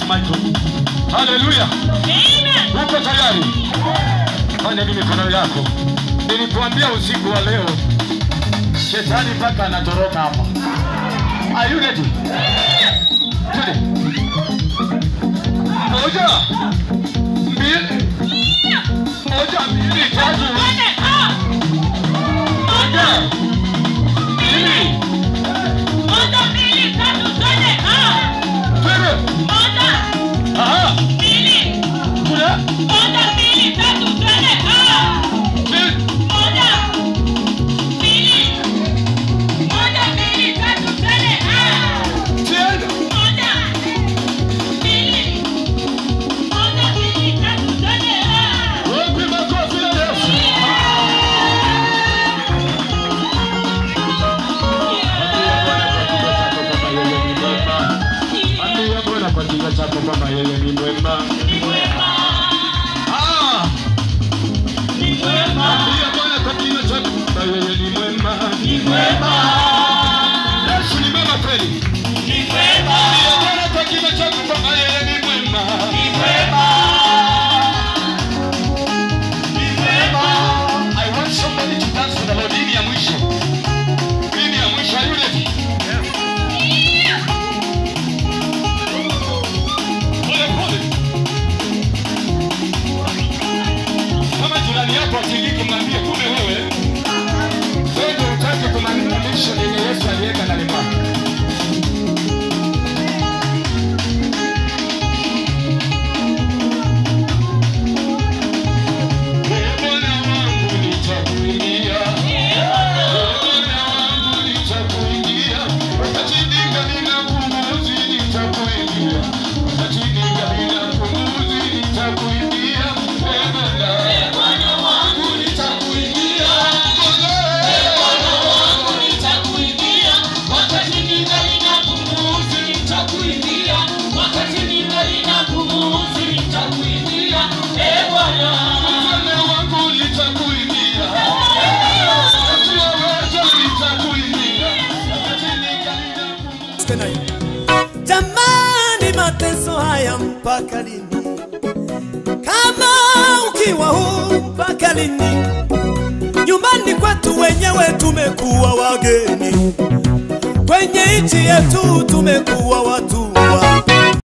Michael. Haleluya. Uko tayari? Fanya hivi mikono yako. Nilikuambia usiku wa leo shetani mpaka anatoroka hapa. Are you ready? Twende. Moja. Mbili. Moja, mbili, tatu. Moja. Mbili. Twende. Aha. Kule. Mbili. Twende. Wapi makofi ya Yesu? Ambia Bwana kwa kinywa chako kwamba yeye ni mwema. Ah. Ambia Bwana kwa kinywa chako kwamba yeye ni mwema. Yesu ni mwema kweli. Ambia Bwana kwa kinywa chako kwamba yeye ni mwema. I want somebody to dance for the Lord. Hii ni ya mwisho. Hii ni ya mwisho. Are you ready? Pole pole. Kama jirani yako atingiki, mwambie kumbe wewe wewe ndio utake kumaliza mission yenye Yesu aliweka ndani mwako. Ee Bwana wangu nitakuimbia. Ee Bwana wangu nitakuimbia. Wakati ningali na pumzi nitakuimbia. Wakati ningali na pumzi nitakuimbia. Ee Bwana wangu nitakuimbia. Bwana wangu nitakuimbia. Wakati waweza nitakuimbia. Wakati ningali na pumzi tena hivi. Jamani, mateso haya mpaka lini? Kama ukiwa huu mpaka lini? Nyumbani kwetu wenyewe tumekuwa wageni, kwenye nchi yetu tumekuwa watu